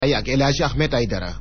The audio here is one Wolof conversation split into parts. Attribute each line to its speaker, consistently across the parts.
Speaker 1: ay ak El Hadji Ahmed Aïdara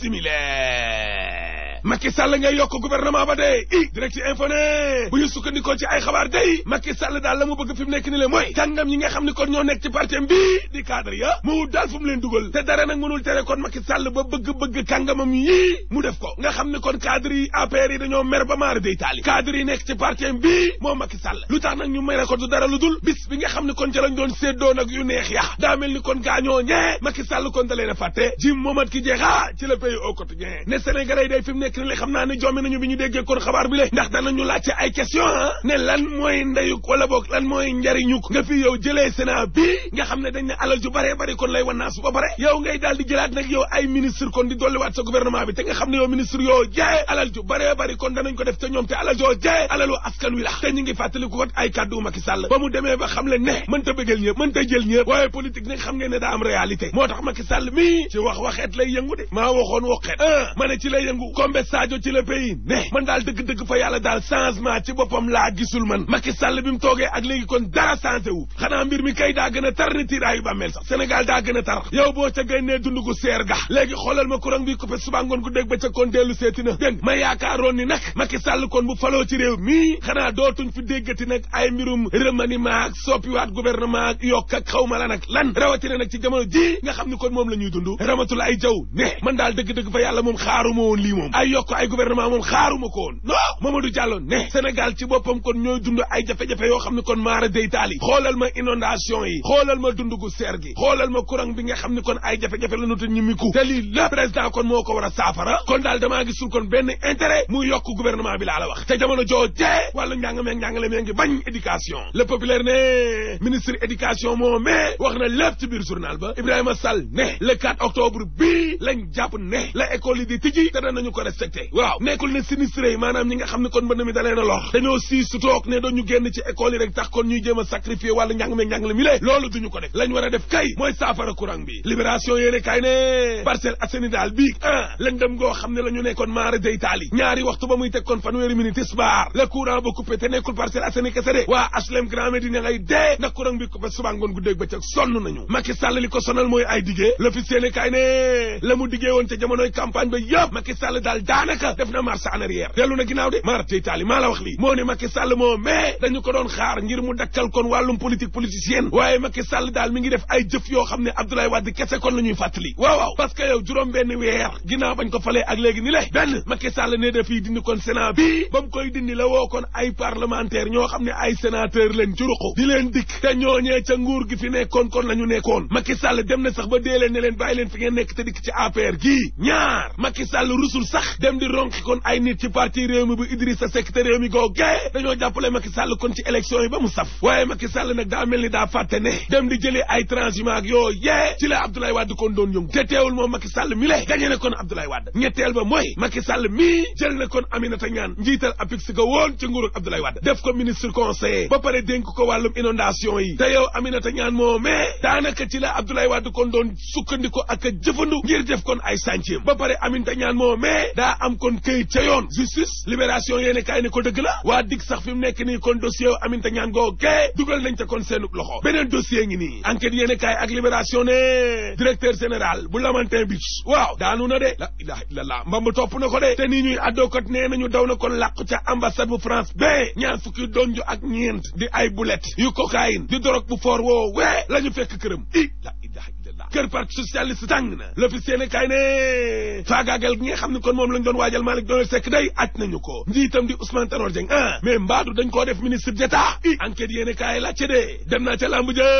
Speaker 2: bismillah Macky Sall ngay yokk gouvernement ba de i direct info ne bu ñu sukkandikoo ci ay xabaar day Macky Sall daal la mu bëgg fi mu nekk ni le mooy kàngam yi nga xam ne kon ñoo nekk ci parti bi di cadre ya mu daal fu mu leen dugal te dara nag mënul tere kon Macky Sall ba bëgg-bëgg kàngamam yii mu def ko nga xam ne kon cadre yi APR yi dañoo mer ba maara day taali cadre yi nekk ci parti bi moom Macky Sall lu tax nag ñu mere ko du dara lu dul bis bi nga xam ne kon ca lañ doon séddoo nag yu neex ya daa mel ni kon gaañoo ñee Macky Sall kon da leen a fàtte Jim Momad ki jeexa ci le pays au quotidien ne Sénégalais yi day fi mu nekk ni le xam naa ne jommi nañu bi ñu déggee kon xabaar bi le ndax danañu laajte ay question ah ne lan mooy ndeyuk wala boog lan mooy njariñuk nga fi yow jëlee Sénat bi nga xam ne dañ ne alal ju bare bari kon lay wan su ba pare yow ngay daal di jëlaat nag yow ay ministre kon di dolliwaat sa gouvernement bi te nga xam ne yow ministre yoo jaay alal ju bare bari kon danañ ko def te ñoom te alal joo jaay alalu askan wi la te ñu ngi fàttaliku ko ay kàddu Macky Sall ba mu demee ba xam le ne mënta bëggal ñëpp mënta jël ñëpp waaye politique nag xam ngeen ne daa am réalité moo tax Macky Sall mi ci wax waxeet lay yëngu de maa waxoon waxeet ah ma ne ci lay yëngu Kombe Sadio ci le pays ne man daal dëgg-dëgg fa yàlla daal changement ci boppam laa gisul man Macky Sall bi mu toogee ak léegi kon dara changé wu xanaa mbir mi kay daa gën a tar ni tiiraayu bàmmeel sax Sénégal daa gën a tar yow boo ca génnee dund gu seer ga léegi xoolal ma courant bi coupé suba ngoon gu dégg ba ca kon dellu seeti na dégg ma yaakaaroon ni nag Macky Sall kon bu faloo ci réew mii xanaa dootuñ fi déggati nag ay mbirum remaniement ak soppiwaat gouvernement ak yokk ak xaw ma lan ak lan rawatina nag ci jamono ji nga xam ni kon moom la ñuy dund ramatul ay jaw ne man daal dëgg-dëgg fa yàlla moom xaaruma woon lii moom ay yokk ay gouvernement moom xaaruma ko woon non Mamadou Diallo ne Sénégal ci boppam kon ñooy dund ay jafe-jafe yoo xam ne kon maara day taali xoolal ma inondation yi xoolal ma dund gu seer gi xoolal ma courant bi nga xam ne kon ay jafe-jafe la nuta ñi miku te lii la président kon moo ko war a saafara kon daal damaa gisul kon benn intérêt mu yokk gouvernement bi laa la wax te jamono joo jee wàllu njàng meeg njàngale mee ngi bañ éducation le populaire ne ministre éducation moo mais wax na lépp ci biir journal ba Ibrahima Sall ne le 4 octobre bii lañ jàpp ne la école yi di tijji te danañu ko respecté waaw nekkul ne sinistré yi maanaam ñi nga xam ne kon mbënd mi da leen a lor dañoo sii su toog ne dañu génn ci école yi rek tax kon ñuy jéem a sacrifier wàllu njàng meeg njàngale mi lée loolu duñu ko def lañ war a def kay mooy saafara courant bi libération yéene kay ne Parcelles Assainies daal bii ah lañ dem goo xam ne la ñu nekkoon maara day taali ñaari waxtu ba muy teg kon fanweeri minute tisbaar le courant ba coupé te nekkul Parcelles Assainies kese de waa HLM Grand Médine ngay dee ndax courant bi coupé suba ngoon gu dégg ba ca sonn nañu Macky Sall li ko sonal mooy ay diggee l'office yéene kay ne la mu diggee woon ca jamonoy campagne ba yëpp Macky Sall daal daanaka def na marche en arrière dellu na ginnaaw de maara day taali maa la wax lii moo ne Macky Sall moo mais dañu ko doon xaar ngir mu dakkal kon wàllum politique politicienne waaye Macky Sall daal mi ngi def ay jëf yoo xam ne Abdoulaye Wade kese kon la ñuy fàttali waaw waaw parce que yow juróom benn weer ginnaaw bañ ko falee ak léegi ni le benn Macky Sall ne dafii dindi kon Sénat bi ba mu koy dindi la woo kon ay parlementaire ñoo xam ne ay sénateur leen ci ruqu di leen dikk te ñooñee ca nguur gi fi nekkoon kon la ñu nekkoon Macky Sall dem na sax ba dee leen ne leen bàyyi leen fi ngeen nekk te dikk ci APR gii ñaar Macky Sall rusul sax dem di ronki kon ay nit ci parti réew mi bu Idrissa Seck te réew mi googee dañoo jàppale Macky Sall kon ci élection yi ba mu saf waaye Macky Sall nag daa mel ni daa fàtte ne dem di jëlee ay transhumant ak yoo yee ci la Abdoulaye Wade kon doon yëngu te teewul moom Macky Sall mi le gañe na kon Abdoulaye Wade ñetteel ba mooy Macky Sall mii jël na kon Aminata Ñaan njiital APIX ga woon ci nguuru Abdoulaye Wade def ko ministre conseiller ba pare dénk ko wàllum inondation yi te yow Aminata Ñaan moo mais daanaka ci la Abdoulaye Wade kon doon sukkandiku ak a jëfandu ngir def kon ay chantier ba pare Aminata Ñaan moo mais daa am kon këyit ca yoon justice libération yéene kaay ne ko dëgg la waa dig sax fi mu nekk nii kon dossier Aminata Ñaan googee dugal nañ ca kon seenub loxo beneen dossier ngi nii enquête yéene kaay ak libération ne directeur général bu Lamantin Beach waaw daanu na de la ilaha illallah mbamb topp na ko de te nii ñuy addookat nee nañu daw na kon làqu ca ambassade bu France ba ñaar fukki donju ak ñeent di ay boulet yu cocaïne di dorog bu foor woo wee la ñu fekk këram i la ilaha illallah kër parti socialiste tàng na l'office yéene kaay ne faagaagal gi nga xam ne kon moom lañ doon waajal Malick Donald Seck day aj nañu ko njiitam di Ousmane Tanor Dieng ah mais mbaadu dañ koo def ministre d'état i enquête yéene kaay laajte de dem naa ca lamb ja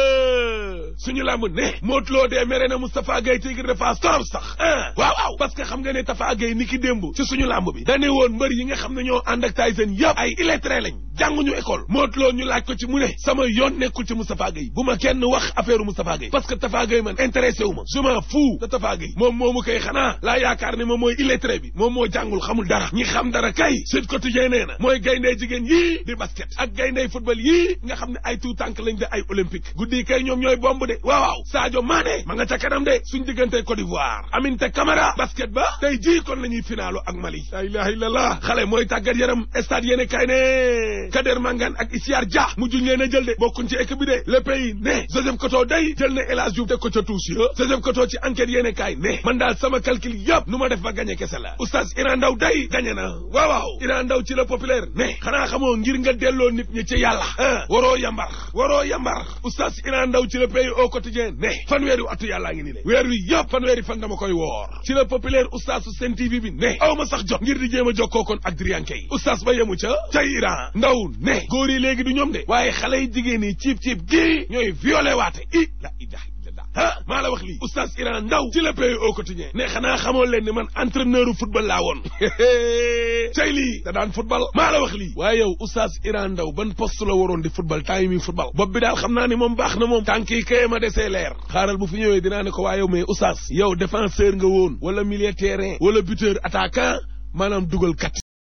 Speaker 2: suñu lamb ne Modou Lo dee mere na Moustapha Gueye Tigre de Fass torop sax ah waaw waaw parce que xam nga ne Tafa Gueye ni ki démb ci suñu lamb bi dane woon mbër yi nga xam ne ñoo ànd ak Tyson yëpp ay illettré lañ jànguñu école Modou Lo ñu laaj ko ci mu ne sama yoon nekkul ci Moustapha Gueye bu ma kenn wax affaire Moustapha Gueye parce que Tafa Gueye man intéressé wu ma je m'en fous de Tafa Gueye moom moomu koy xanaa laa yaakaar ne moom mooy illettré bi moom moo jàngul xamul dara ñi xam dara kay Sud Quotidien nee na mooy gayndey jigéen yii di basket ak gayndey football yii nga xam ne ay tout tànk lañ de ay olympique guddi kay ñoom ñooy bomb de waaw waaw Sadio Mané ma nga ca kanam de suñ diggante Côte d'Ivoire Aminata Camara basket ba tey jii kon la ñuy finaalu ak Mali la ilaha illallah xale mooy tàggat yaram stade yéene kay ne Kader Mangane ak Isiar Dia mujjuñ leen a jël de bokkuñ ci équipe bi de le pays ne Joseph Koto day jël na El Hadj Diouf teg ko ca tuus douche ya Joseph Koto ci enquête yéene kaay ne man daal sama calcul yëpp nu ma def ba gagné kese la oustaz Iran Ndaw day gagné na waaw waaw Iran Ndaw ci la populaire ne xanaa xamoo ngir nga delloo nit ñi ci yàlla ah waroo yambar waroo yambar oustaz Iran Ndaw ci la pays au quotidien ne fanweeri atu yàllaa ngi ni le weer wi yëpp fanweeri fan dama koy woor ci la populaire oustaz su Sen TV bi ne aw ma sax jot ngir di jéem a jokkoo kon ak Drianke yi oustaz ba yemu ca ca Iran Ndaw ne góor yi léegi du ñoom de waaye xale yi jigéen yi ciib ciib gii ñooy violé waate i la ilaha illallah ah maa la wax lii oustaz Iran Ndaw ci le pays au quotidien ne xanaa xamoo leen ni man entraîneur football laa woon cay lii da daan football maa la wax lii waaye yow oustaz Iran Ndaw ban poste la waroon di football temps yi muy football bopp bi daal xam naa ni moom baax na moom tànk yi kay ma desee leer xaaral bu fi ñëwee dinaa ne ko waa yow mais oustaz yow défenseur nga woon wala milieu terrain wala buteur attaquant maanaam dugal kat